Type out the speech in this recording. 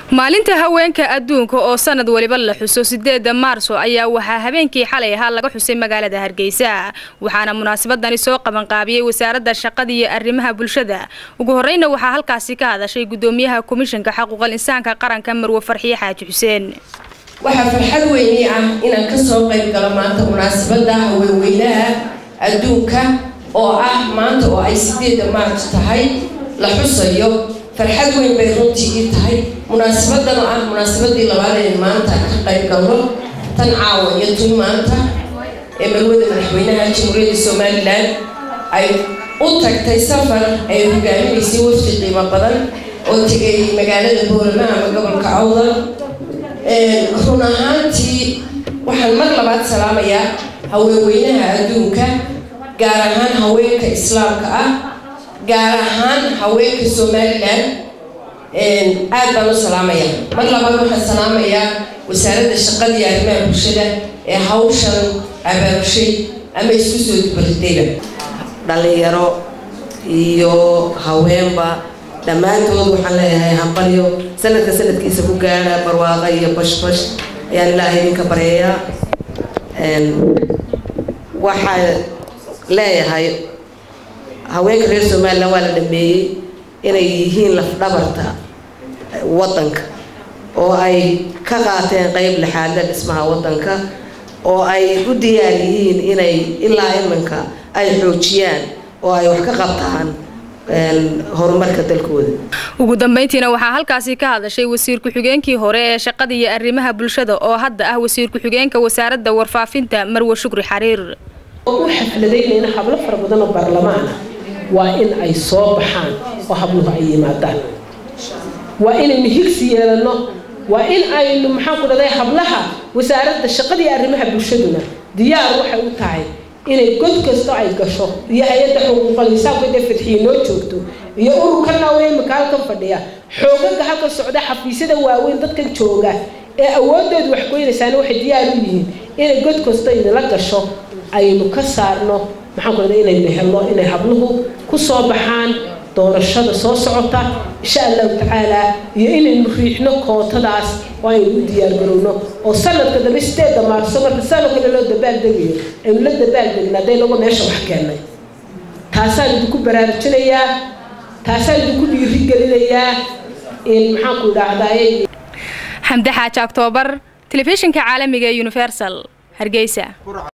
maalinta haweenka adduunka oo sanad waliba la xuso sideeda maarso ayaa waxaa habeenkii xalay ahaa laga xusay magaalada hargeysa waxaana munaasabadani soo qabanqaabiyey wasaaradda shaqada iyo arrimaha bulshada ugu horeyna waxaa halkaasi ka hadashay gudoomiyaha komishanka xaquuqal insaanka qaranka marwe farxiye xaaji xuseen waxaa farxad weyni ah inaan kasoo qayb galo maanta munaasabada haweenweynaha adduunka oo ah maanta oo ay sideeda maarso tahay la xusayo farxad weyn bay runtii ii tahay munaasabadan oo ah munaasabadii labaad ee maanta ka qayb galno tan caawa iyo tun maanta ee marwada madaxweynaha jamhuuriyadda somalilan ay u tagtay safar ay hogaaminaysay wafdi qiimo badan oo tegay magaalada boorama ama gobolka awdal run ahaantii waxaan mar labaad salaamayaa haweenweynaha adduunka gaar ahaan haweenka islaamka ah gaar ahaan haweenka somalilan aad baan u salaamaya mar labaad waxaan salaamayaa wasaaradda shaqada iyo arrimaha bulshada ee hawshan abaabushay ama isku soo dubaridayba dhalinyaro iyo haweenba dhammaantood waxaan leeyahay hambalyo sanadka sanadkiisa ku gaara barwaaqa iyo bashbash ayaan ilaahay idinka baryayaa waxaan leeyahay haweenka reer somalilan waa la dhameeyey inay yihiin lafdhabarta waddanka oo ay ka qaateen qeyb lixaadla dhismaha waddanka oo ay u diyaar yihiin inay ilaa iminka ay xoojiyaan oo ay wax ka qabtaan horumarka dalkooda ugu dambeyntiina waxaa halkaasi ka hadashay wasiir ku-xigeenkii hore ee shaqada iyo arrimaha bulshada oo hadda ah wasiir ku-xigeenka wasaaradda warfaafinta marwe shukri xariir u xafladaynayna hablo fara badan oo baarlamaana waa in ay soo baxaan oo habluhu ay yimaadaan waa inaynu higsi yeelano waa in aynu maxaan ku dhahday hablaha wasaaradda shaqada iyo arrimaha bulshaduna diyaar waxay u tahay inay god kasta ay gasho iyo hay-adda xuquuqal insaanku intay fadxiye noo joogto iyo ururkana oo imika halkan fadhiya xoogaga halkan socda xafiisyada waaweyn dadkan jooga ee awoodoodu wax goynaysaana waxay diyaar u yihiin inay god kasta inala gasho aynu ka saarno maxaan ku dhahday inaynu helno inay habluhu ku soo baxaan doorashada soo socota insha allahu tacaala iyo inaynu riixno kootadaas oo aynu u diyaargarowno oo sanadka dambe sideeda maarso marka sanad kale loo dabaaldegayo aynu la dabaaldegna hadday nago meesha wax keennay taasaan idinku baraarujinayaa taasaan idinku dhiirigelinayaa in maxaanku idhaahdaay xamde xaaji oktoobar telefishinka caalamiga ee universal hargeysa